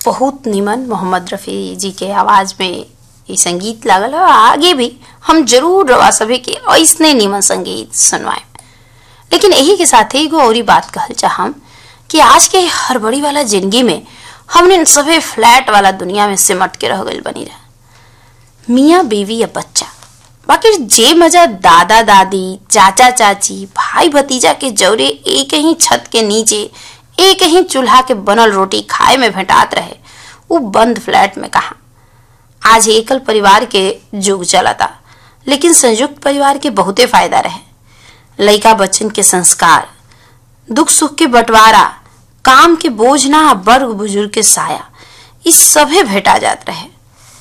बहुत निमन मोहम्मद रफ़ी जी के आवाज़ में ये संगीत लागल है आगे भी हम जरूर रवा सभी के ऐसने निमन संगीत सुनवाए लेकिन यही के साथ ही एगो और बात कहल चाहम कि आज के हड़बड़ी वाला जिंदगी में हमने सभी फ्लैट वाला दुनिया में सिमट के रह गई बनी रहा मियाँ बीवी या बच्चा बाकी जे मजा दादा दादी चाचा चाची भाई भतीजा के जौरे एक ही छत के नीचे एक ही चूल्हा के बनल रोटी खाए में भेंटात रहे वो बंद फ्लैट में कहा आज एकल परिवार के युग चलता लेकिन संयुक्त परिवार के बहुते फायदा रहे लइका बच्चन के संस्कार दुख सुख के बंटवारा काम के बोझ ना बर्ग बुजुर्ग के साया इस सभे भेटा जात रहे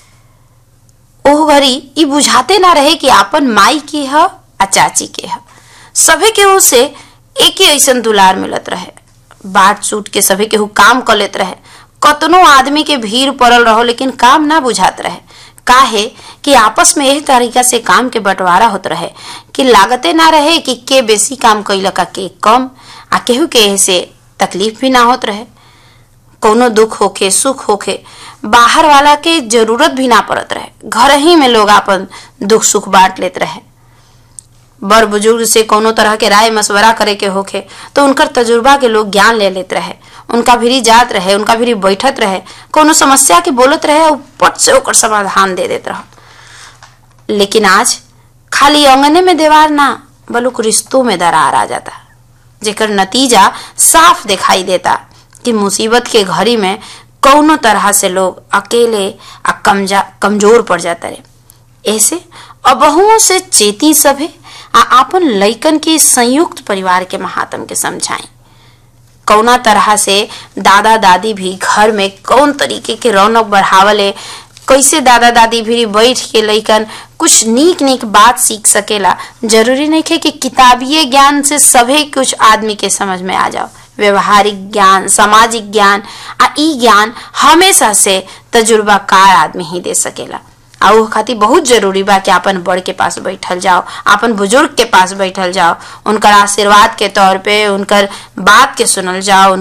ओह घड़ी ई बुझाते ना रहे कि आपन माई के ह आ चाची के ह सभे केहू से एक ही ऐसन दुलार मिलत रहे बाट सूट के सभे केहू काम कर लेत रहे कतनो आदमी के भीड़ पड़ल रहो लेकिन काम ना बुझात रहे काहे कि आपस में यही तरीका से काम के बंटवारा होत रहे कि लागते ना रहे कि के बेसी काम कैलक के कम आ केहू के से तकलीफ भी ना होत रहे कोनो दुख होखे सुख होखे बाहर वाला के जरूरत भी ना पड़त रहे घर ही में लोग अपन दुख सुख बांट लेत रहे बड़ बुजुर्ग से कोनो तरह के राय मशवरा करे के होखे तो उनकर तजुर्बा के लोग ज्ञान ले लेत रहे उनका भी जात रहे उनका भी बैठत रहे कोनो समस्या के बोलत रहे और पट से ओकर समाधान दे देत रह लेकिन आज खाली अंगने में दीवार ना बलुक रिश्तों में दरार आ जाता जेकर नतीजा साफ दिखाई देता कि मुसीबत के घड़ी में कौनो तरह से लोग अकेले आ कमजा कमजोर पड़ जाता रहे ऐसे अबहुओं से चेती सभे आ आपन लइकन के संयुक्त परिवार के महात्म के समझाएं कौना तरह से दादा दादी भी घर में कौन तरीके के रौनक बढ़ावले कैसे दादा दादी भी बैठ के लइकन कुछ नीक नीक बात सीख सकेला जरूरी नहीं है कि किताबीय ज्ञान से सभी कुछ आदमी के समझ में आ जाओ व्यवहारिक ज्ञान सामाजिक ज्ञान आ ई ज्ञान हमेशा से तजुर्बाकार आदमी ही दे सकेला आ वो खातिर बहुत जरूरी बा कि अपन बड़ के पास बैठल जाओ अपन बुजुर्ग के पास बैठल जाओ उनकर आशीर्वाद के तौर पे उनकर बात के सुनल जाओ